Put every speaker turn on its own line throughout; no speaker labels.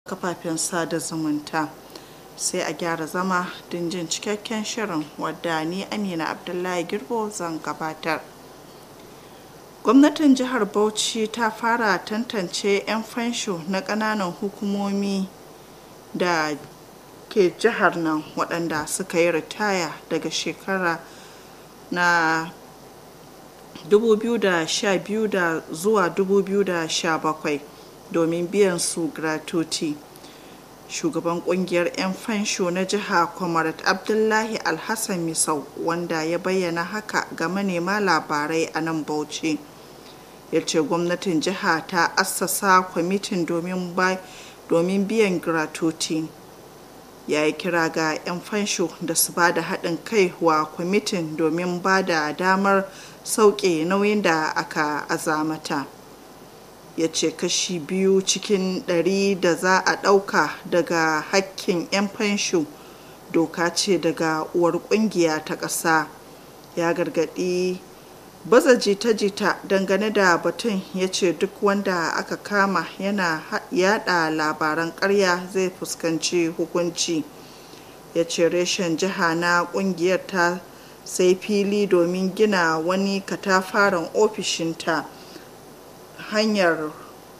kafafen sada zumunta sai a gyara zama don jin cikakken shirin wadda ni amina abdullahi girbo zan gabatar gwamnatin jihar bauchi ta fara tantance 'yan fansho na ƙananan hukumomi da ke jihar nan waɗanda suka yi ritaya daga shekara na 2012 da zuwa 2017 domin biyan su gratuity shugaban kungiyar 'yan fansho na jiha comrade abdullahi alhassan misau wanda ya bayyana haka ga manema labarai a nan bauchi ya ce gwamnatin jiha ta assasa kwamitin domin biyan gratuity ya yi kira ga 'yan fansho da su ba da haɗin kai wa kwamitin domin ba da damar sauke nauyin da aka azamata ya ce kashi biyu cikin ɗari da za a ɗauka daga hakkin 'yan fansho doka ce daga uwar ƙungiya ta ƙasa ya gargaɗi baza jita-jita dangane da batun ya ce duk wanda aka kama yana yada labaran ƙarya zai fuskanci hukunci ya ce reshen jiha na ƙungiyar ta sai fili domin gina wani katafaren ofishinta hanyar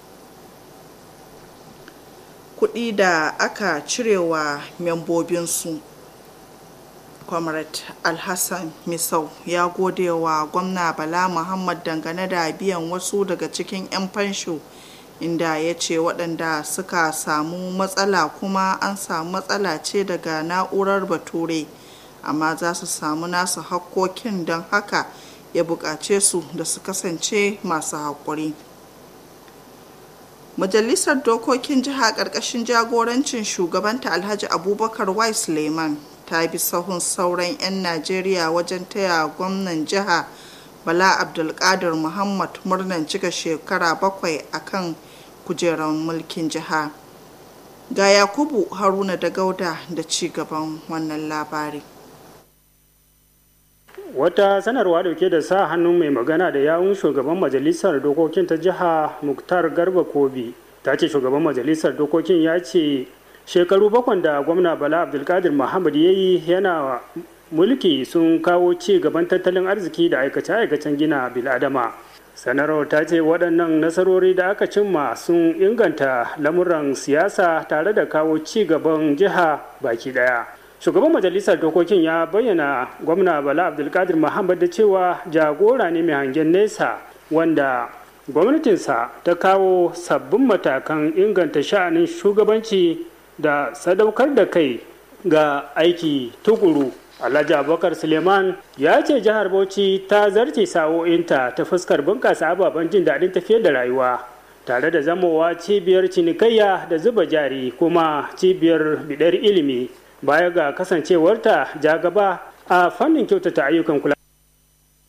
kuɗi da aka cirewa membobinsu comrade alhassan misau ya gode wa gwamna bala muhammad dangane da biyan wasu daga cikin 'yan fansho inda ya ce waɗanda suka samu matsala kuma an samu matsala ce daga na'urar bature amma za su samu nasu hakkokin don haka ya buƙace su da su kasance masu haƙuri majalisar dokokin jiha ƙarƙashin jagorancin shugabanta alhaji abubakar y suleiman ta bi sahun sauran 'yan najeriya wajen taya gwamnan jiha bala abdulkadir muhammad murnan cika shekara bakwai a kan kujerar mulkin jiha ga yakubu haruna da gauda da ci gaban wannan labari
wata sanarwa dauke da sa hannun mai magana da yawun shugaban majalisar dokokin ta jiha muktar garba kobi ta ce shugaban majalisar dokokin ya ce shekaru bakwan da gwamna bala abdulkadir muhammad ya yi yana mulki sun kawo ci gaban tattalin arziki da aikace-aikacen gina biladama sanarwar ta ce waɗannan nasarori da aka cimma sun inganta lamuran siyasa tare da kawo ci gaban jiha baki ɗaya shugaban majalisar dokokin ya bayyana gwamna bala abdulkadir muhammad da cewa jagora ne mai hangen nesa wanda gwamnatinsa ta kawo sabbin matakan inganta sha'anin shugabanci da sadaukar da kai ga aiki tukuru alhaji abubakar suleiman ya ce jihar bauchi ta zarce sa'o'inta ta fuskar bunƙasa ababen jin daɗin tafiyar da rayuwa tare da zamowa cibiyar cinikayya da zuba jari kuma cibiyar bidar ilimi baya ga kasancewarta ja gaba a fannin kyautata ayyukan kula